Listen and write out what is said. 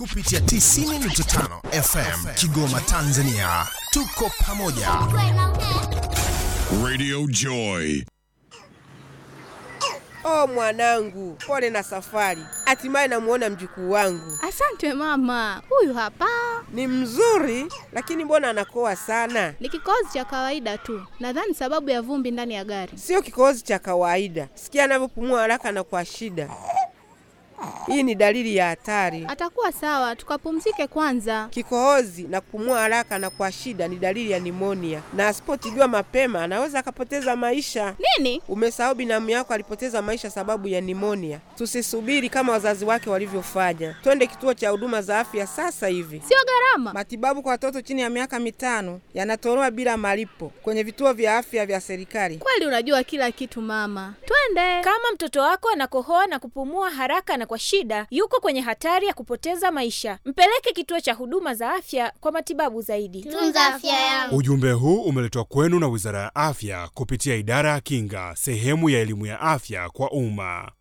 kupitia 90.5 FM Kigoma, Tanzania. Tuko pamoja. Radio Joy. Oh mwanangu, pole na safari. Hatimaye namuona mjukuu wangu. Asante mama, huyu hapa Ni mzuri, lakini mbona anakoa sana? ni kikohozi cha kawaida tu, nadhani sababu ya vumbi ndani ya gari. Sio kikohozi cha kawaida. Sikia anavyopumua haraka na kwa shida. Hii ni dalili ya hatari. Atakuwa sawa, tukapumzike kwanza. Kikohozi na kupumua haraka na kwa shida ni dalili ya nimonia, na asipotibiwa mapema anaweza akapoteza maisha. Nini? Umesahau binamu yako alipoteza maisha sababu ya nimonia. Tusisubiri kama wazazi wake walivyofanya, twende kituo cha huduma za afya sasa hivi. Sio gharama. Matibabu kwa watoto chini ya miaka mitano yanatolewa bila malipo kwenye vituo vya afya vya serikali. Kweli unajua kila kitu mama, twende. Kama mtoto wako anakohoa na kupumua haraka na kwa shida, yuko kwenye hatari ya kupoteza maisha. Mpeleke kituo cha huduma za afya kwa matibabu zaidi. Tunza afya yangu. Ujumbe huu umeletwa kwenu na Wizara ya Afya kupitia Idara ya Kinga, sehemu ya elimu ya afya kwa umma.